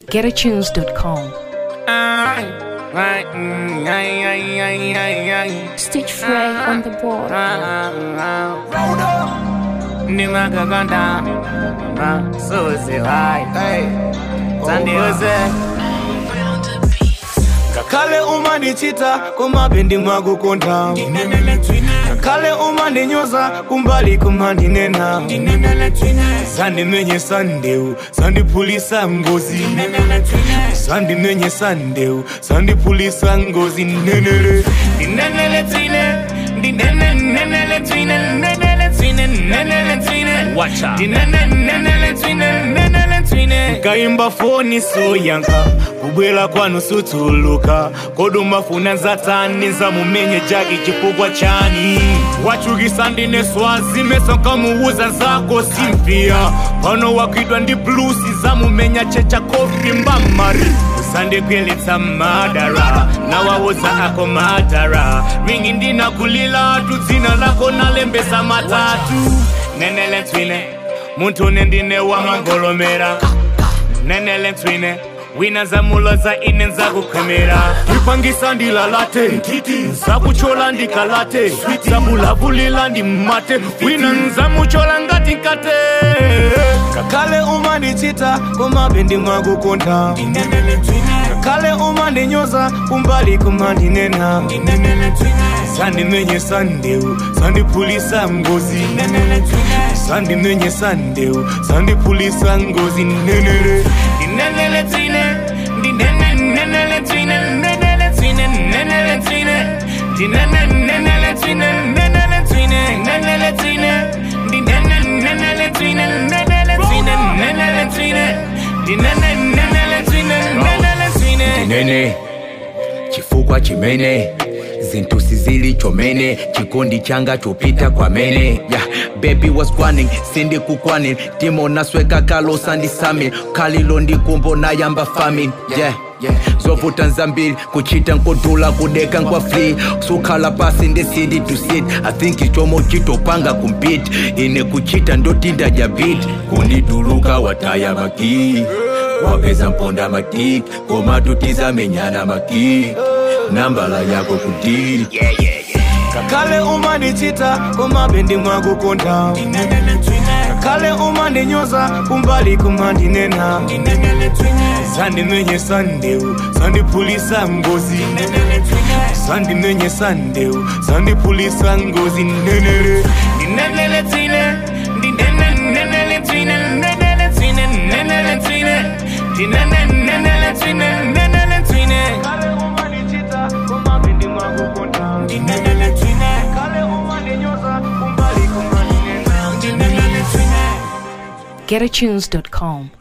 GetAtunes.com. Stitch Frey on the board. nimagaganda suzihayi zandiuze ngakhale uma ndichita kumabe mwakukonda ngakhale uma ndinyoza kumbali kumandinena zandimenyesa ndewu zandiphulisa ngozi zandimenyesa ndewu zandiphulisa ngozi nenele ndinenele tsine ndinene nenele tsine nenele tsine nenele tsine Watcha. ndinene nenele tsine nenele tsine kaimba foni soyanka kubwela kwanu sutuluka koduma funa nzatani nzamumenye jaki chifukwa chani wachukisa ndine swazi meso nkamuuza zako simpia pano wakwidwa ndi blusi zamumenya checha kofi mbamari usandikwiletsa madara nawawuza ako madara ringi ndinakulila tu dzina lako nalembesa matatu nenele twine munthu nendine wamangolomera nenele twine wina zamuloza ine nzakukhemera ipangisa ndilalate nzakuchola ndikalate zabulavulila ndimate wina nzamuchola ngati nkate ngakhale uma ndichita kumabe ndimwakukonda ngakhale uma ndinyoza kumbali kumandinena zandimenyesa ndewu zandiphulisa ngozi zandimenyesa ndewu zandiphulisa ngozi nenele ndinenele tsine ndinene nenele tsine nenele tsine nenele tsine ndinene nenele tsine nenele tsine nenele tsine ndinene nenele tsine nenele tsine nenele tsine ndinene nenele tsine nenele tsine nene chifukwa chimene zinthu sizili chomene chikondi changa chopita kwamene yeah, baby was kwanning sindikukwanning timonasweka kalosa ndisami khalilo ndikumbo nayamba famin yeah zovuta nzambiri kuchita nkodula kudeka nkwa free sukhala pasi ndesidi to sit i think ichomo chitopanga kumpiti ine kuchita ndotinda jabit kundituluka wataya makii wapeza mponda matiki koma tutizamenyana makii nambala yako kudiri ngakhale uma ndichita kumabe ndimwakukonda ngakhale uma ndinyoza kumbali kumandinena zandimenyesa ndewu zandiphulisa ngozi zandimenyesa ndewu zandiphulisa ngozi nenele ndinenele tsine ndinene nenele tsine nenele tsine nenele tsine ndinene nenele tsine nenele tsine ngakhale uma ndichita kumabe ndimwakukonda ndinenele tsine ngakhale uma ndinyoza kumbali kumandinena ndinenele tsine GetAtunes.com.